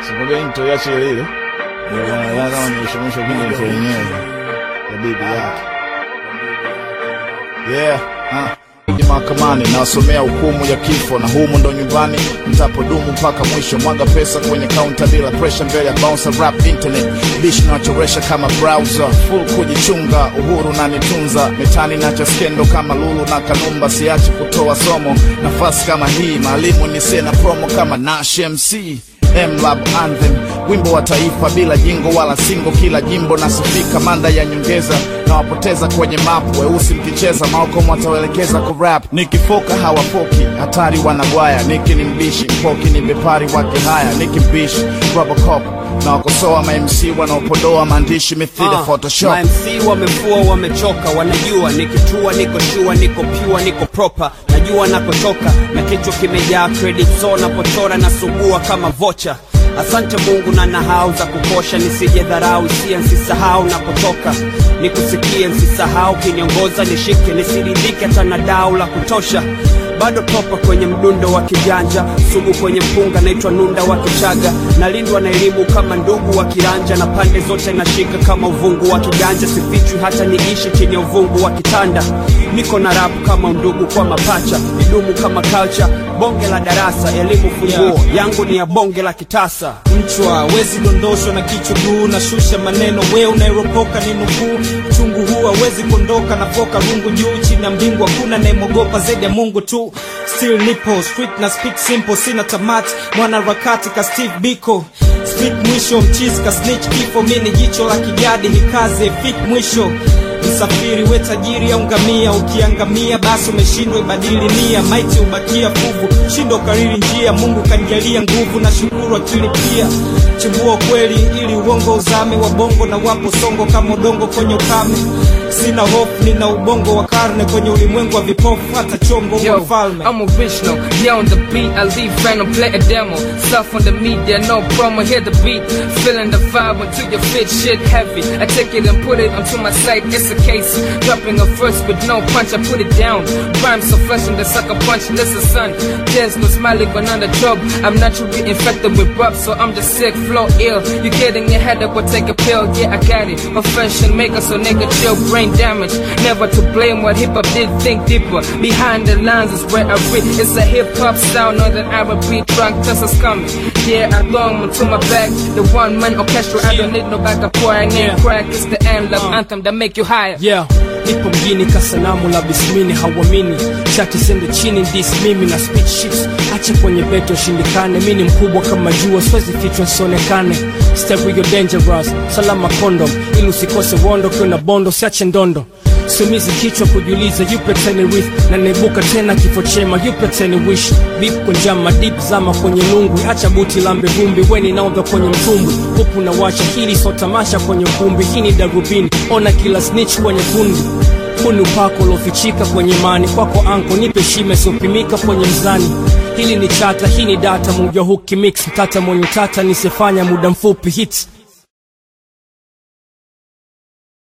Sikwambia intro ya chile ile. Ndio kama nimeshamusha kile intro yenyewe ya bibi yake. Yeah, ah. Mahakamani nawasomea hukumu ya kifo, na humu ndo nyumbani mtapodumu mpaka mwisho. Mwaga pesa kwenye kaunta bila pressure, mbele ya bouncer rap internet bish nachoresha kama browser full kujichunga, uhuru na nitunza mitani nacha skendo kama Lulu na Kanumba, siachi kutoa somo nafasi kama hii, maalimu ni na promo kama Nash MC Mlab Anthem, wimbo wa taifa bila jingo wala singo, kila jimbo nasifika, manda ya nyongeza na wapoteza kwenye mapu, weusi mkicheza Malcolm watawaelekeza ku rap, nikifoka hawafoki, hatari wanabwaya, niki ni mbishi, mpoki ni bepari wake haya, niki mbishi Robocop na wakosoa ma MC wanaopodoa maandishi mithili Ah, Photoshop. ma MC wamefua wamechoka, wanajua nikitua, niko shua, niko pure, niko proper, najua nakotoka na kichwa kimejaa credit, so napochora na sugua kama vocha. Asante Mungu na nahau za kukosha, nisije dharau hisia, nsisahau napotoka, nikusikie, nsisahau kiniongoza, nishike, nisiridhike hata na dau la kutosha bado topa kwenye mdundo wa kijanja, sugu kwenye mpunga, naitwa nunda wa Kichaga, nalindwa na elimu kama ndugu wa kiranja, na pande zote nashika kama uvungu wa kiganja, sifichwi hata niishi chenye uvungu wa kitanda, niko na rap kama ndugu kwa mapacha, idumu kama culture, bonge la darasa, elimu funguo yangu ni ya bonge la kitasa. mchwa wezi dondoshwa na kichwa guu na shusha maneno we unairopoka ni nukuu chungu huu hawezi kuondoka na foka rungu juu chini ya mbingu hakuna nayemogopa zaidi ya mungu tu still nipo street na speak simple sina tamati mwana rakati ka steve biko speak mwisho mchizi ka snitch kifo mi ni jicho la kijadi hikaze fik mwisho msafiri we tajiri au ngamia ukiangamia basi umeshindwa ibadili nia maiti ubakia fuvu shindo kariri njia mungu kanijalia nguvu na shukuru akili pia chimbua kweli ili uongo uzame wa bongo na wapo songo kama udongo kwenye ukame sina hofu nina ubongo wa karne kwenye ulimwengu wa vipofu hata chombo wa Yo, mfalme I'm original. Yeah, on the beat, I leave random, play a demo. Stuff on the media, no promo, hear the beat. Feeling the vibe until your fit shit heavy. I take it and put it onto my site, it's a case. Dropping a verse with no punch, I put it down. Rhyme so fresh and the sucker punch, listen son. There's no smiling when on the job. I'm naturally infected with rub, so I'm just sick, flow ill. You getting your head up or take a pill, yeah, I got it. Profession maker, so nigga chill, brain damage. Never to blame what hip hop did, think deeper. Behind the lines is where I read. It's a hip hop sound, northern Arab beat, drunk, just as coming. Yeah, I throw to my back. The one man orchestra, I don't need no backup pouring in Yeah. crack. It's the anthem, anthem that make you higher. yeah nipo mjini kasanamu la bismini hauamini chati sende chini dis mimi na speech sheets acha kwenye beto shindikane mi ni mkubwa kama jua siwezi kichwa sionekane stereo dangerous salama condom ili usikose wondo kiwa na bondo siache ndondo sumizi kichwa kujiuliza yupe teni with na naibuka tena kifo chema yupe teni wish bip kunjama dip zama kwenye lungwi acha buti lambe vumbi weni naodha kwenye mtumbwi huku na washa hili so tamasha kwenye ukumbi hii ni darubini ona kila snitch kwenye kundi huu ni upako uliofichika kwenye mani kwako anko nipe shime siopimika kwenye mzani hili ni chata hii ni data muja huki mix mtata mwenye tata nisifanya muda mfupi hits